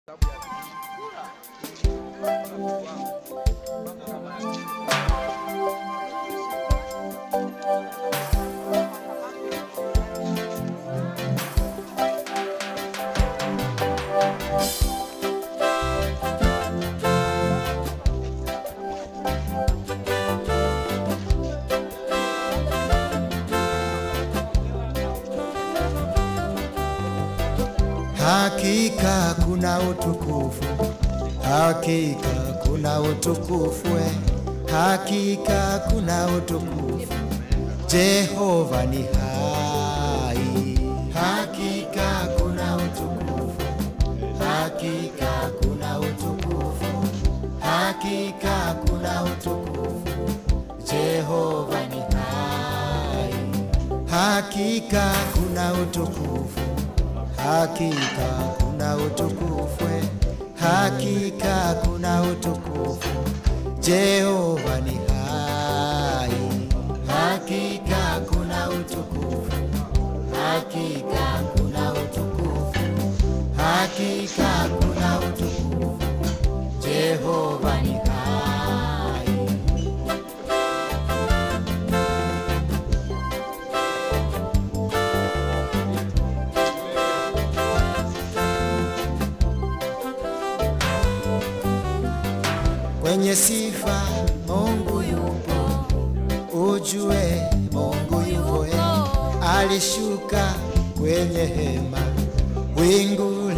Hakika kuna utukufu, hakika kuna utukufu, eh. hakika kuna utukufu. Jehova ni hai, hakika kuna utukufu, hakika kuna utukufu, hakika kuna utukufu. Jehova ni hai, hakika kuna utukufu hakika kuna utukufu, eh. hakika kuna utukufu. Jehova ni hai, hakika kuna utukufu, hakika kuna utukufu, hakika kuna utukufu. Jehova ni hai. Kwenye sifa Mungu yupo, ujue Mungu yupo, eh. alishuka kwenye hema, wingu